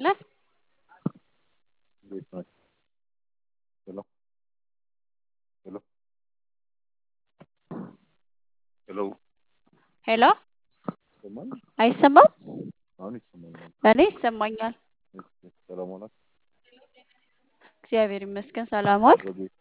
ይስጥልን። እንዴት ናችሁ? ሄሎ ሄሎ ሄሎ ሄሎ ይሰማል? አይሰማም? አሁን ይሰማኛል። እኔ ይሰማኛል። እሺ፣ ሰላም ዋላችሁ? እግዚአብሔር ይመስገን። ሰላም ዋል። በቤት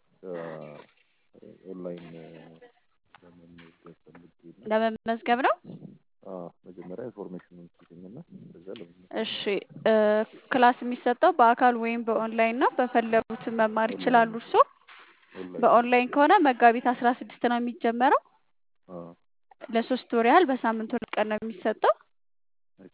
ኦንላይን ለመመዝገብ ፈልጌ ነው። ለመመዝገብ ነው። አዎ፣ መጀመሪያ ኢንፎርሜሽኑን ስጡኝና ከዛ ለመመዝገብ እሺ እ ክላስ የሚሰጠው በአካል ወይም በኦንላይን ነው። በፈለጉት መማር ይችላሉ። እርሶ ኦንላይን በኦንላይን ከሆነ መጋቢት አስራ ስድስት ነው የሚጀመረው። አዎ፣ ለሶስት ወር ያህል በሳምንት ሁለት ቀን ነው የሚሰጠው። እሺ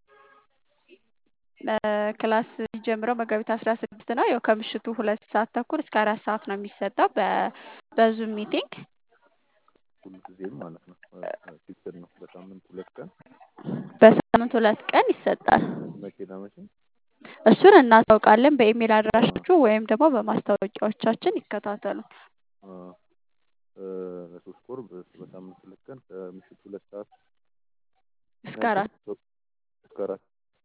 እ ክላስ የሚጀምረው መጋቢት አስራ ስድስት ነው። ያው ከምሽቱ ሁለት ሰዓት ተኩል እስከ አራት ሰዓት ነው የሚሰጠው በ- በዙም ሚቲንግ ሁልጊዜም ማለት ነው። ፊክስድ ነው። በሳምንት ሁለት ቀን በሳምንት ሁለት ቀን ይሰጣል። መቼና መቼ? እሱን እናሳውቃለን። በኢሜል አድራሻችሁ ወይም ደግሞ በማስታወቂያዎቻችን ይከታተሉ። አዎ፣ እ ለሶስት ወር በ- በሳምንት ሁለት ቀን ከምሽቱ ሁለት ሰዓት እስከ አራት እስከ አራት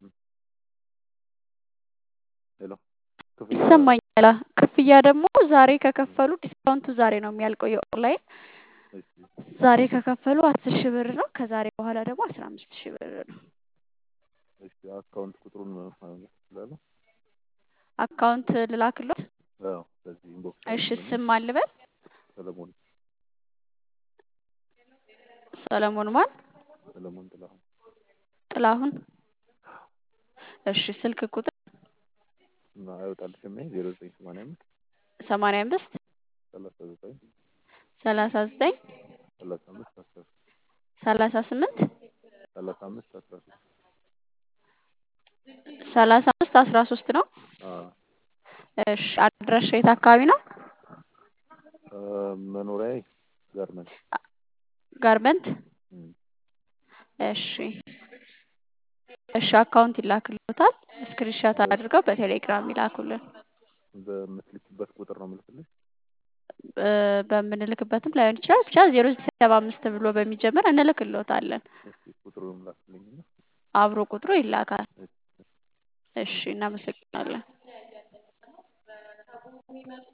ሄሎ ክፍያ ይሰማኛል። ክፍያ ደግሞ ዛሬ ከከፈሉ ዲስካውንቱ ዛሬ ነው የሚያልቀው የኦንላይን እሺ ዛሬ ከከፈሉ አስር ሺህ ብር ነው። ከዛሬ በኋላ ደግሞ አስራ አምስት ሺህ ብር ነው። እሺ አካውንት ቁጥሩን ማግኘት እችላለሁ? አካውንት ልላክሎት? አዎ በዚህ ኢንቦክስ እሺ አድርጉልኝ። ስም አልበል ሰለሞን ሰለሞን ማን ሰለሞን ጥላሁን ጥላሁን። እሺ ስልክ ቁጥር እና አይወጣልሽም ይሄ ዜሮ ዘጠኝ ሰማንያ አምስት ሰማንያ አምስት ሰላሳ ዘጠኝ ሰላሳ ዘጠኝ ሰላሳ አምስት አስራ ሶስት ሰላሳ ስምንት ሰላሳ አምስት አስራ ሶስት ሰላሳ አምስት አስራ ሶስት ነው። አዎ እሺ አድራሻ የት አካባቢ ነው? እ መኖሪያዬ ጋርመንት ጋርመንት። እም፣ እሺ እሺ አካውንት ይላክልዎታል። ስክሪንሻት አድርገው በቴሌግራም ይላኩልን። በምትልኪበት ቁጥር ነው የምልክልሽ? እ በምንልክበትም ላይሆን ይችላል። ብቻ ዜሮ ዘጠኝ ሰባ አምስት ብሎ በሚጀምር እንልክልዎታለን። እስኪ ቁጥሩን ላክልኝና አብሮ ቁጥሩ ይላካል። እሺ እሺ እናመሰግናለን።